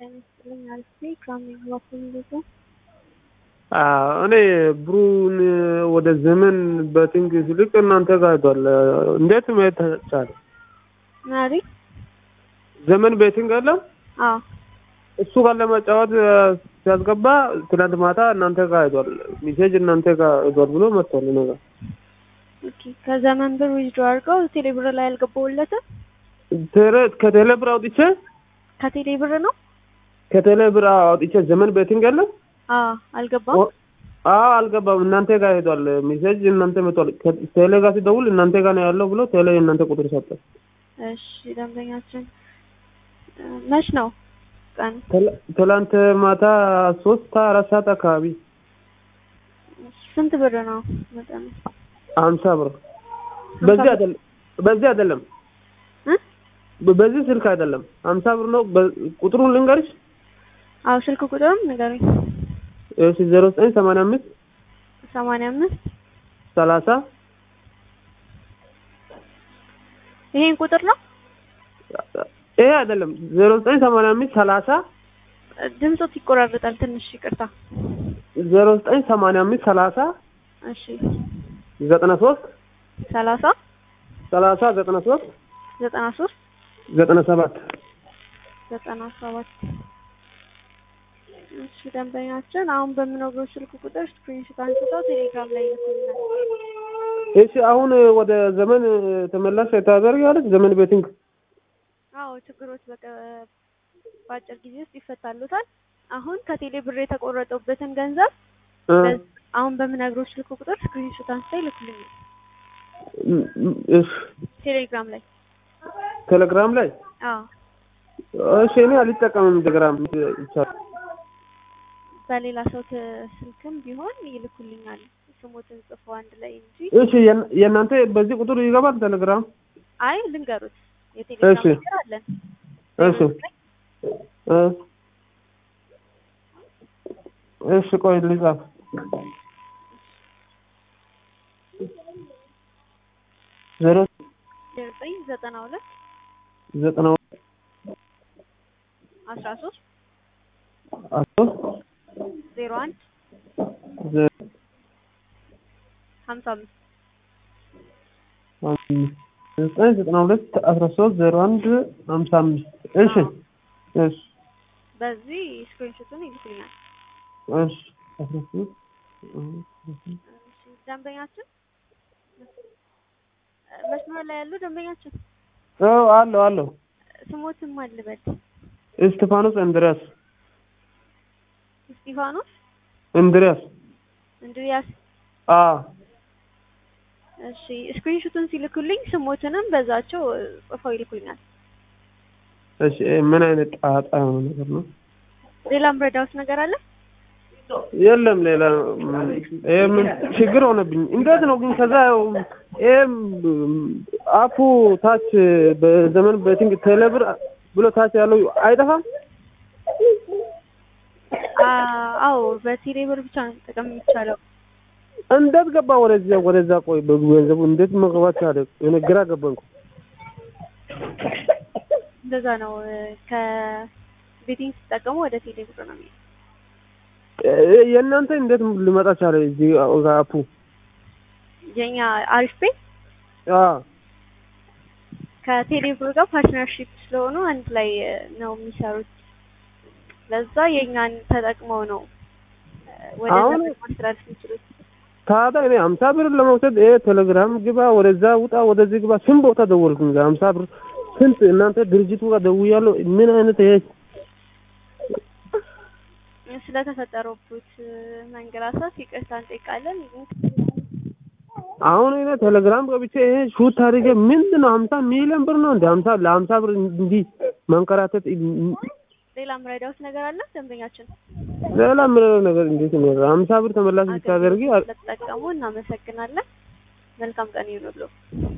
ጤና ይስጥልኝ አልፌ ከምን በኩል ልቶ እኔ ብሩን ወደ ዘመን በቲንግ ስልክ እናንተ ጋር ሄዷል። እንዴት ማየት ቻለ? ናሪ ዘመን ቤቲንግ አለ አዎ እሱ ጋር ለመጫወት ሲያስገባ ትናንት ማታ እናንተ ጋር ሄዷል። ሜሴጅ እናንተ ጋር ሄዷል ብሎ መጥቷል እኔ ጋር። ኦኬ ከዘመን ብር ዊዝድሮ አድርገው ቴሌ ብር ላይ አልገባውለትም። ቴሌ- ከቴሌ ብር አውጥቼ ከቴሌ ብር ነው ከቴሌ ብር አውጥቼ ዘመን ቤቲንግ አለ አዎ አልገባም። አዎ አልገባም። እናንተ ጋር ሄዷል ሜሴጅ እናንተ መጥቷል። ቴሌ ጋር ሲደውል እናንተ ጋር ነው ያለው ብሎ ቴሌ እናንተ ቁጥር ሰጠ። እሺ ደንበኛችን እ፣ መች ነው ቀኑ? ትላ- ትላንት ማታ ሶስት አራት ሰዓት አካባቢ ስንት ብር ነው መጠኑ? ሀምሳ ብር በዚህ አይደለም በዚህ አይደለም እ? በዚህ ስልክ አይደለም ሀምሳ ብር ነው። በ- ቁጥሩን ልንገርሽ አዎ ስልክ ቁጥርም ንገሩኝ። እሺ ዜሮ ዘጠኝ ሰማንያ አምስት ሰማንያ አምስት ሰላሳ ይሄን ቁጥር ነው ይሄ አይደለም ዜሮ ዘጠኝ ሰማንያ አምስት ሰላሳ ድምፆት ይቆራረጣል ትንሽ ይቅርታ። ዜሮ ዘጠኝ ሰማንያ አምስት ሰላሳ እሺ ዘጠና ሶስት ሰላሳ ሰላሳ ዘጠና ሶስት ዘጠና ሶስት ዘጠና ሰባት ዘጠና ሰባት እሺ ደንበኛችን አሁን በምነግረው ስልክ ቁጥር ስክሪንሾት አንስተው ቴሌግራም ላይ ይልኩልናል። እሺ አሁን ወደ ዘመን ተመላሽ ታደርጊያለሽ ዘመን ቤቲንግ አዎ ችግሮች በቀ በአጭር ጊዜ ውስጥ ይፈታሉታል። አሁን ከቴሌ ብር የተቆረጠበትን ገንዘብ እ፣ በ- አሁን በምነግረው ስልክ ቁጥር ስክሪንሾት አንስተው ይልኩልኛል እሺ ቴሌግራም ላይ። ቴሌግራም ላይ አዎ እሺ እኔ አልጠቀምም ቴሌግራም ይቻላል በሌላ ሰው ተ- ስልክም ቢሆን ይልኩልኛል ስሞትን ጽፎ አንድ ላይ እንጂ እሺ የእና- የእናንተ በዚህ ቁጥር ይገባል ቴሌግራም አይ ልንገሩት የቴሌግራም እሺ። ቁጥር አለን እሺ እ፣ እሺ ቆይ ልጻፍ ዜሮ ዘጠኝ ዘጠና ሁለት ዘጠና አስራ ሶስት አስር ዜሮ አንድ ዘ- ሀምሳ አምስት አምስት ዘጠኝ ዘጠና ሁለት አስራ ሶስት ዜሮ አንድ ሀምሳ አምስት እሺ እሺ በዚህ ስክሪንሾቱን ይልኩልኛል። እሺ አስራ ሶስት እሺ፣ ደንበኛችን መስመር ላይ ያሉ ደንበኛችን አዎ አለው አለው ስሞትም አልበል እስጢፋኖስ እንድሪያስ እስጢፋኖስ እንድሪያስ እንድሪያስ። አ እሺ ስክሪንሾቱን ሲልኩልኝ ስሞትንም በዛቸው እ፣ ጽፈው ይልኩልኛል። እሺ ምን አይነት ጣጣ የሆነ ነገር ነው? ሌላም ረዳውት ነገር አለ? የለም ሌላ ይሄ ምን ችግር ሆነብኝ። እንዴት ነው ግን ከዛ ይሄም አፑ ታች በዘመን ቤቲንግ ቴሌብር ብሎ ታች ያለው አይጠፋም? አ- አዎ በቴሌ ብር ብቻ ነው መጠቀም የሚቻለው። እንዴት ገባ ወደዚያ ወደዛ? ቆይ በገንዘቡ እንዴት መግባት ቻለ? እኔ ግራ ገባኝ እኮ። እንደዛ ነው እ፣ ከቤቲንግ ሲጠቀሙ ወደ ቴሌ ብር ነው የሚሄድ። እ- የእናንተ እንዴት ሊመጣ ቻለ እዚህ አፑ? የኛ አሪፍ ቤ አ ከቴሌ ብር ጋር ፓርትነርሺፕ ስለሆኑ አንድ ላይ እ፣ ነው የሚሰሩት። ለዛ የኛን ተጠቅመው ነው እ፣ ወደዛ አሁን- ብር ማስተላለፍ የሚችሉት። ታዲያ እኔ ሀምሳ ብር ለመውሰድ ይሄ ቴሌግራም ግባ፣ ወደዛ ውጣ፣ ወደዚህ ግባ፣ ስንት ቦታ ደወልኩኝ። ሀምሳ ብር ስንት እናንተ ድርጅቱ ጋር ደውያለሁ። ምን አይነት ይሄ ስለተፈጠረበት እ፣ መንገላታት ይቅርታ እንጠይቃለን። አሁን እኔ ቴሌግራም ገብቼ ይሄ ሹት አድርጌ ምንድን ነው ሀምሳ ሚሊዮን ብር ነው እንደ ሀምሳ ለሀምሳ ብር እንዲህ መንከራተት ሌላም ረዳውት ነገር አለ ደንበኛችን ሌላ ምለው ነገር እንዴት ነው? ሀምሳ ብር ተመላሽ ብታደርጊ ስለተጠቀሙ እናመሰግናለን። መልካም ቀን ይሁንልዎ።